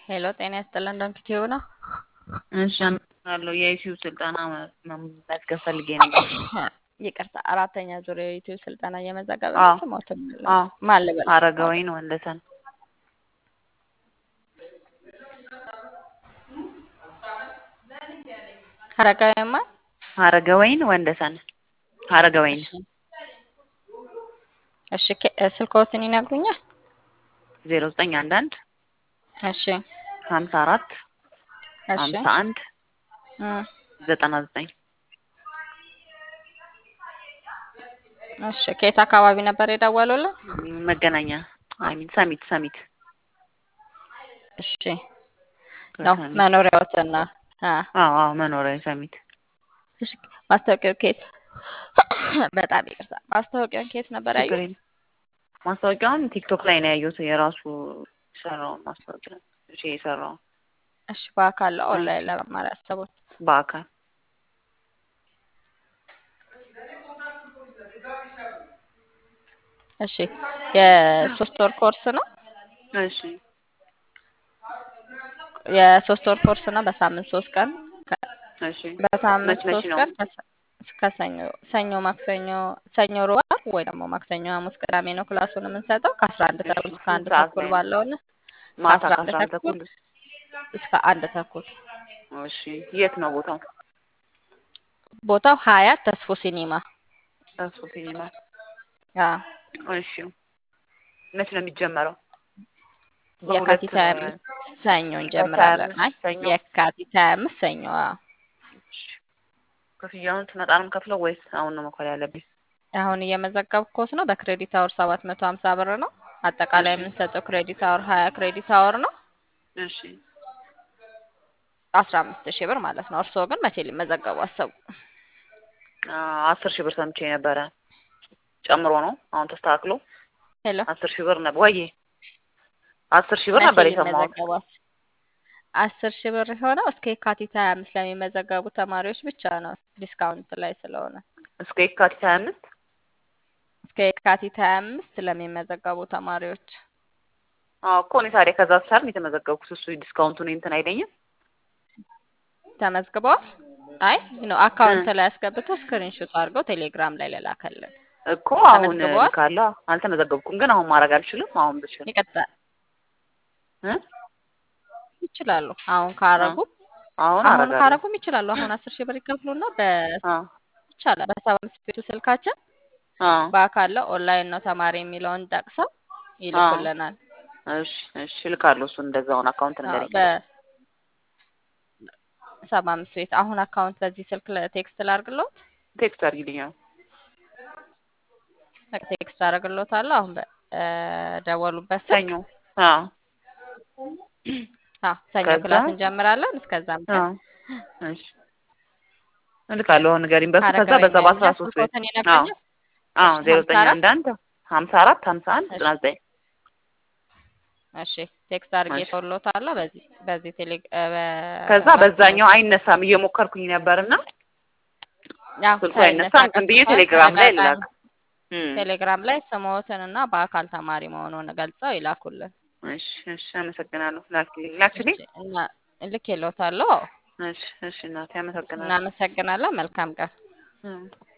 ሄሎ ጤና ይስጥልን ዶንኪቲዩ ነው። እሺ አመሰግናለሁ። የዩቲዩብ ስልጠና መመዝገብ ፈልጌ ነበር። ይቅርታ አራተኛ ዙር የዩቲዩብ ስልጠና እየመዘገበ አዎ። ነው። ስሞትን አዎ ማን ልበል? አረጋወይን ወንደሰን አረጋዊማ አረጋወይን ወንደሰን አረጋወይን እሺ ኬ- ስልክዎትን ይነግሩኛል? ዜሮ ዘጠኝ አንድ አንድ እሺ ሀምሳ አራት እሺ ሀምሳ አንድ እም፣ ዘጠና ዘጠኝ እሺ ከየት አካባቢ ነበር የደወሉልን? መገናኛ አይሚን ሰሚት ሰሚት እሺ ነው ከሰሚት መኖሪያዎትን ነው። አ አዎ አዎ መኖሪያ ሰሚት እሺ ማስታወቂያው ከየት በጣም ይቅርታ ማስታወቂያውን ከየት ነበር ችግር ያዩት? የለም። ማስታወቂያውን ቲክቶክ ላይ ነው ያየሁት። የራሱ የሰራውን ማስታወቂያ እሺ የሰራውን እሺ በአካል ኦንላይን ለመማር ያሰቡት? በአካል እሺ የሶስት ወር ኮርስ ነው። እሺ የሶስት ወር ኮርስ ነው። በሳምንት ሶስት ቀን ከ- እሺ በሳምንት መች መች ሶስት ነው? ቀን ከሰ- እስከ ሰኞ ሰኞ ማክሰኞ ሰኞ ሮብ ወይ ደግሞ ማክሰኞ ሐሙስ ቅዳሜ ነው ክላሱን የምንሰጠው ከአስራ አንድ እሺ ተኩል እስከ አንድ ስንት ሰዓት ተኩል ላይ ነው? ባለው ነው ማታ ከአስራ አንድ ከአስራ አንድ ተኩል ተኩል እስከ አንድ ተኩል እሺ የት ነው ቦታው? ቦታው ሀያት ተስፎ ሲኒማ እሱ ሲኒማ አዎ እሺ መች ነው የሚጀመረው? በሁለት የካቲት ሀያ አምስት ሰኞ እንጀምራለን። አይ ሰኞ የካቲት ሀያ አምስት ሰኞ አዎ። እሺ። ክፍያውን ስመጣ ነው የምከፍለው ወይስ አሁን ነው መክፈል ያለብኝ? አሁን እየመዘገብኩት ነው። በክሬዲት አወር ሰባት መቶ ሀምሳ ብር ነው። አጠቃላይ እሺ የምንሰጠው ክሬዲት አወር ሀያ ክሬዲት አወር ነው እሺ አስራ አምስት ሺህ ብር ማለት ነው። እርስዎ ግን መቼ ሊመዘገቡ አሰቡ? አ- አስር ሺህ ብር ሰምቼ ነበረ። ጨምሮ ነው አሁን ተስተካክሎ ሄሎ አስር ሺህ ብር ነበር ወይ? አስር ሺህ ብር መቼ ነበር የሰማሁት። ሊመዘገቡ አስ- አስር ሺህ ብር የሆነው እስከ የካቲት ሀያ አምስት ለሚመዘገቡ ተማሪዎች ብቻ ነው። ዲስካውንት ላይ ስለሆነ እስከ የካቲት ሀያ አምስት እስከ የካቲት ሀያ አምስት ለሚመዘገቡ ተማሪዎች አዎ እኮ እኔ ታዲያ ከዛ ሳልም የተመዘገብኩት እሱ ዲስካውንቱን እንትን አይለኝም። ተመዝግበዋል። አይ ነው አካውንት ላይ አስገብተው ስክሪንሾት አድርገው ቴሌግራም ላይ ለላከልን እኮ አሁን ተመዝግበዋል። ካለ አልተመዘገብኩም፣ ግን አሁን ማድረግ አልችልም። አሁን ብችል ይቀጥላል እ? ይችላሉ። አሁን ካረጉ አሁን አሁን አረጋለሁ። ካረጉም ይችላሉ። አሁን አስር ሺህ ብር ይከፍሉና በ አዎ ይቻላል በሰባ አምስት ቤቱ ስልካችን አዎ በአካል ላይ ኦንላይን ነው ተማሪ የሚለውን ጠቅሰው ይልኩልናል። እሺ እሺ እልካለሁ። እሱን እንደዛውን አካውንት አዎ፣ ነገር በሰባ አምስት ቤት አሁን አካውንት በዚህ ስልክ ቴክስት ላርግሎት ቴክስት አድርጊልኛል። ቴክስት አደርግሎታለሁ። አሁን በደወሉበት ስልክ ሰኞ አዎ አዎ፣ ሰኞ ከዛ ክላስ እንጀምራለን። እስከዛም አዎ ድረስ እሺ እልካለሁ። አሁን ንገሪኝ በሱ ከዛ አረጋዊ በዛ በአስራ መያዣ ሶስት ቤት ስልኮትን አዎ ይነግረኛል። አዎ እሺ ዜሮ ሀምሳ ዘጠኝ አራት አንድ አንድ ሀምሳ አራት ሀምሳ አንድ እሺ ዘጠና ዘጠኝ እሺ ቴክስት አድርጌ እሺ ተወሎታለሁ። በዚህ በዚህ ቴሌ ከዛ በዋትስአፕ በዛኛው አይነሳም እየሞከርኩኝ ነበርና ያው ስልኩ ሳይነሳ አይነሳም። ዝም ብዬ ቀርቷል። ቴሌግራም ላይ ተደጋጋሚ ልላክ። እም፣ ቴሌግራም ላይ ስምዎትን እና በአካል ተማሪ መሆኑን ገልጸው ይላኩልን። እሺ እሺ አመሰግናለሁ። ላክልኝ ላክልኝ። እሺ እና ልኬልዎታለሁ። እሺ እሺ እናቴ አመሰግናለሁ። እናመሰግናለን። መልካም ቀን። እም።